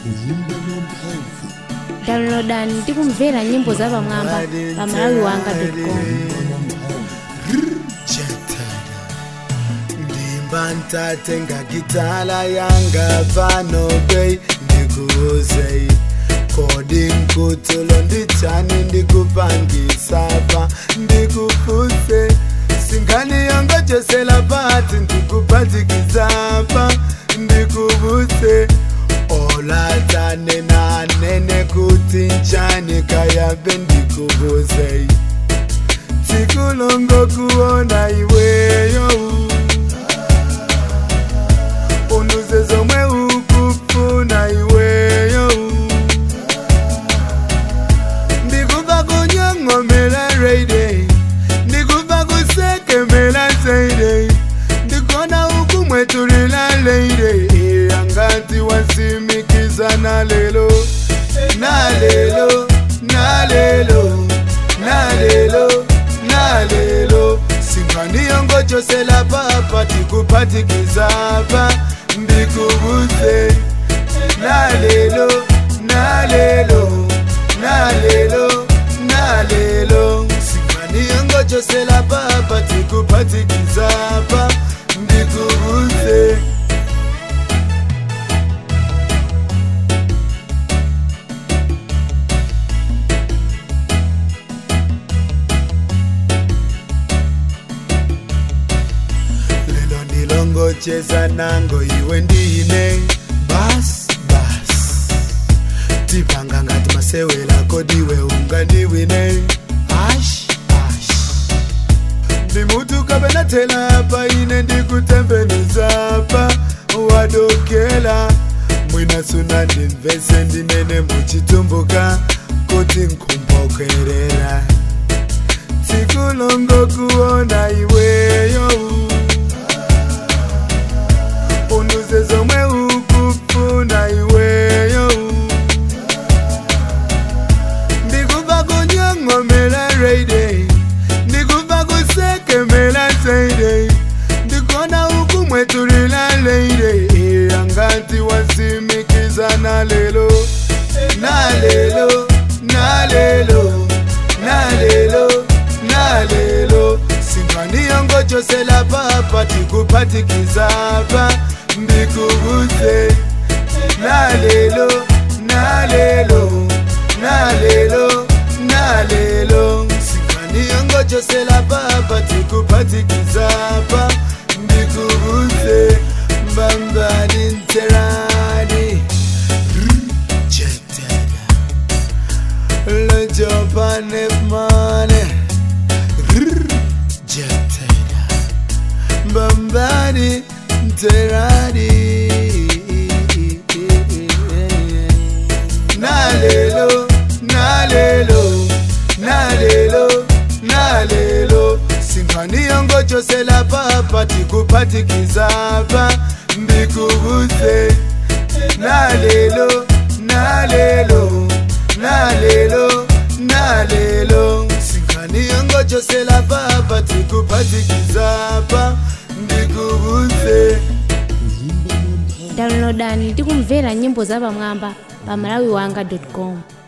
downloadani ndi kumvera nyimbo za pamwamba pa malawi wanga com ndimbantate ngagitala yanga pano bei ndikuuzei kodi nkutulo ndichani ndikupangisapa ndikufuse singaniyongojosela pati ndikupatikizapa ndikuvuse olatane nanene kuti nchani kayabe ndikuvusei tikulongo kuona iweyo unuze zomwe ukufuna iweyo ndikuva kunyong'omela reide ndikuva kusekemela seide ndikona ukumwetulila leide angati wasimikiza nalelo nalelo nalelo nalelo nalelo singaniyongojosela papa tikupatikizapa ndikubuze nalelo nalelo nalelo nalelo singaniyongojosela papa tikupatikizapa ndikubuze lelo ndilongocheza nango iwe ndine bas bas tipanga ngati masewela kodiwe ungandiwine ash ash ndimutu kabenatela pa ine ndikutembenuzapa wadokela mwinasuna ndimvese ndinene muchitumbuka kuti nkumbokerera tikulongo kuona iweyo unuze zomwe ukufuna iweyo ndikuva kunyong'omela reide ndikuva kusekemela seide ndikona ukumwetulila leide angati wasimikiza nalelo nalelo nalelo nalelo nalelo singaniyongojosela papa tikupatikizapa ndikubuze nalelo nalelo nalelo nalelo singaniyongojosela papa tikupatikizapa ndikubuze mbambani nterani jetela lejopane mane jetela mbambani nterani nalelo nalelo nalelo nalelo singaniyongojosela papa tikupatikizapa ndikubuze nalelo nalelo nalelo nalelo singaniyongojosela papa tikupatikizapa ndikubuze downloadani ndi kumvera nyimbo za pamwamba pa malawi wanga com